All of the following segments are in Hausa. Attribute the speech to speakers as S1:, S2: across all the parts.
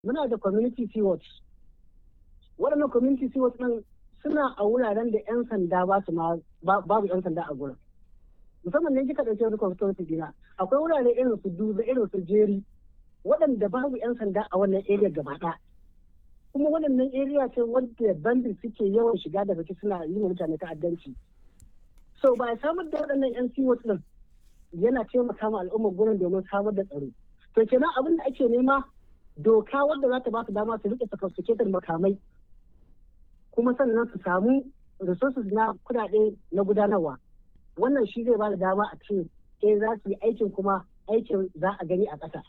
S1: muna da community stewards waɗannan community stewards ɗin suna a wuraren da 'yan sanda ba su ma babu 'yan sanda a gurin musamman ne kika ɗauke wani constituency dina akwai wurare irin su duba irin su jeri waɗanda babu 'yan sanda a wannan area gaba ɗaya kuma waɗannan area ce wadda bandit suke yawan shiga da fice suna yi mutane ta'addanci so ba samar da waɗannan 'yan siwot ɗin yana taimaka ma al'ummar gurin domin samar da tsaro to kenan abin da ake nema doka wadda za ta ba su dama su rike sophisticated makamai kuma sannan su samu resources na kudade na gudanarwa wannan shi zai ba da dama a ce eh za su yi aikin kuma aikin za a gani a ƙasa.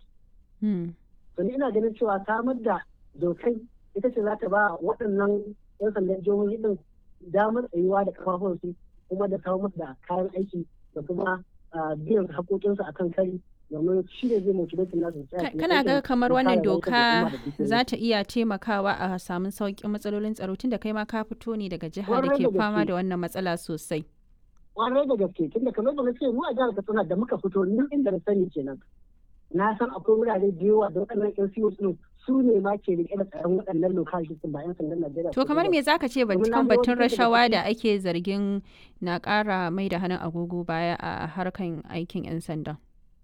S1: to ina ganin cewa samar da dokai ita ce za ta ba waɗannan 'yan sandan jihohi din damar tsayuwa da kafafunsu kuma da kawo musu da kayan aiki da kuma biyan haƙoƙinsu akan kari domin shi ne zai motivate nasu
S2: kana ga kamar wannan doka za ta iya taimakawa a samun sauƙin matsalolin tsaro tunda kai ma ka fito ne daga jihar da ke fama da wannan matsala sosai
S1: kwarai da gaske tunda kamar da na ce mu a jihar Katsina da muka fito nan inda na sani kenan na san akwai wurare da yawa da waɗannan yan siyo su su ne ma ke rike da tsaron waɗannan lokaci ba yan sandan Najeriya.
S2: To kamar me zaka ce kan batun rashawa da ake zargin na ƙara mai da hannun agogo baya a harkan aikin yan sanda?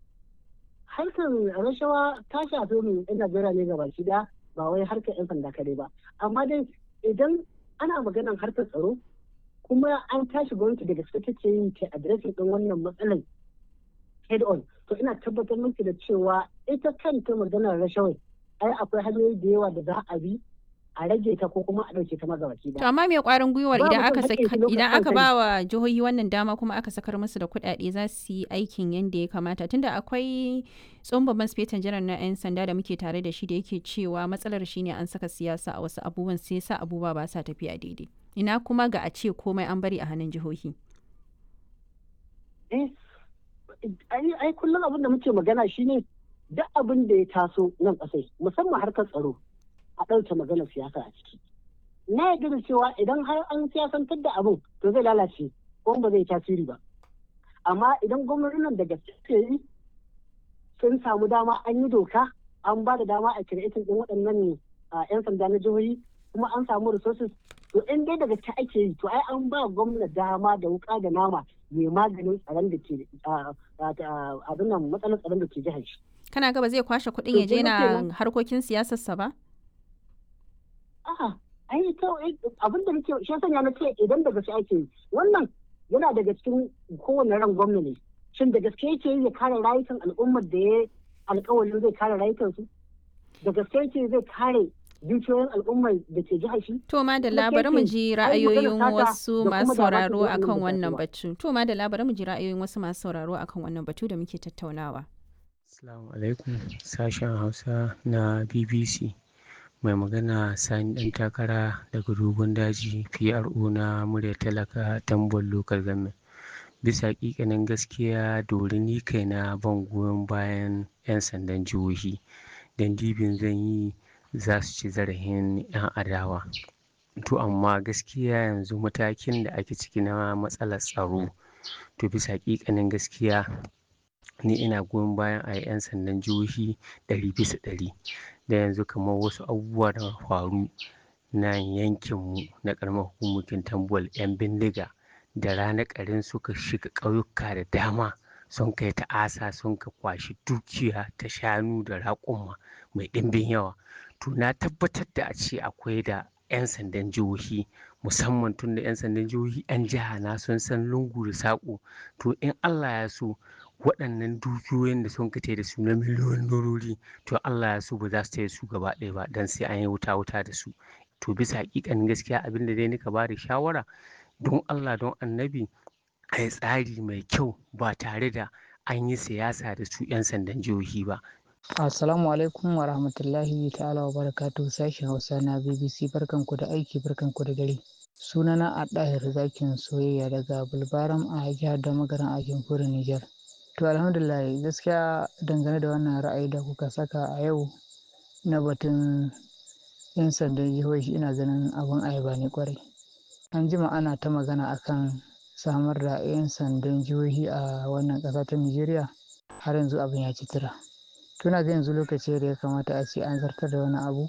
S1: Harkan rashawa ta shafi mu yan Najeriya ne gaba shi da ba wai harkar yan sanda kadai ba. Amma dai idan ana maganar harkar tsaro kuma an tashi gwamnati da gaske take yi ta adireshin ɗin wannan matsalar head on to ina tabbatar miki da cewa ita kanta maganar rashawai ai akwai hanyoyi da yawa da za a bi a rage ta ko kuma a ɗauke ta magabaki
S2: To amma me kwarin gwiwar idan aka idan aka ba wa jihohi wannan dama kuma aka sakar musu da kuɗaɗe za su yi aikin yadda ya kamata tunda akwai tsohon babban sifetan janar na 'yan sanda da muke tare da shi da yake cewa matsalar shine an saka siyasa a wasu abubuwan sai sa abubuwa ba sa tafiya daidai. Ina kuma ga a ce komai an bari a hannun jihohi.
S1: Eh, ai kullum abin da muke magana shine duk abin da ya taso nan kasai musamman harkar tsaro a ɗauke magana siyasa a ciki na yarda da cewa idan har an siyasantar da abin to zai lalace ko ba zai tasiri ba amma idan gwamnatin nan da gaske yi sun samu dama an yi doka an ba da dama a kiretin din waɗannan yan sanda na jihohi kuma an samu resources to in dai daga ta ake yi to ai an ba gwamna dama da wuka da nama mai maganin tsaron da ke abin nan matsalar tsaron da ke jihar shi.
S2: Kana ga ba zai kwashe kuɗin ya je na harkokin siyasarsa ba?
S1: A'a, ai to abin da nake shi sanya na ce idan da gaske ake yi wannan yana daga cikin kowane ran gwamna ne. Shin da gaske yake yi ya kare rayukan al'ummar da ya alƙawarin zai kare rayukansu? Da gaske yake zai kare dukiyoyin al'ummar da ke jihar shi.
S2: To ma da labarin mu ji ra'ayoyin wasu masu sauraro akan wannan batu. To ma da labarin mu ji ra'ayoyin wasu masu sauraro akan wannan batu da muke tattaunawa.
S3: Assalamu alaikum sashen Hausa na BBC. Mai magana Sani ɗan takara daga dogon daji PRO na murya talaka tambon local government. Bisa ƙiƙanin gaskiya dori ni kaina ban goyon bayan 'yan sandan jihohi. Dan dibin zan yi za su ci zarafin 'yan adawa to amma gaskiya yanzu matakin da ake ciki na matsalar tsaro to bisa ƙiƙanin gaskiya ni ina goyon bayan a 'yan sandan jihohi ɗari bisa ɗari da yanzu kamar wasu abubuwa da faru na yankinmu na ƙaramar hukumokin tambol 'yan bindiga da rana ƙarin suka shiga ƙauyuka da dama sun kai ta'asa sun ka kwashi dukiya ta shanu da raƙuma mai ɗimbin yawa to na tabbatar da a ce akwai da 'yan sandan jihohi musamman tun da 'yan sandan jihohi 'yan jiha na sun san lungu da saƙo to in allah ya so waɗannan dukiyoyin da sun kace da su na miliyoyin dorori to allah ya so ba za su taya su gaba ɗaya ba don sai an yi wuta wuta da su to bisa hakikanin gaskiya abin da dai nika ba da shawara don allah don annabi a yi tsari mai kyau ba tare da an yi siyasa da su 'yan sandan jihohi ba
S4: Assalamu alaikum wa rahmatullahi ta'ala wa barakatu sashen Hausa na BBC barkanku da aiki barkanku da dare. Sunana a ɗahir zakin soyayya daga Bulbaram a jihar da magaran a jamhuriyar Nijar. To alhamdulillah gaskiya dangane da wannan ra'ayi da kuka saka a yau na batun 'yan sandan jihohi ina ganin abin ayaba ne kwarai. An jima ana ta magana akan samar da 'yan sandan jihohi a wannan ƙasa ta Nijeriya har yanzu abin ya ci tura. tuna ga yanzu lokaci da ya kamata a ce an zartar da wani abu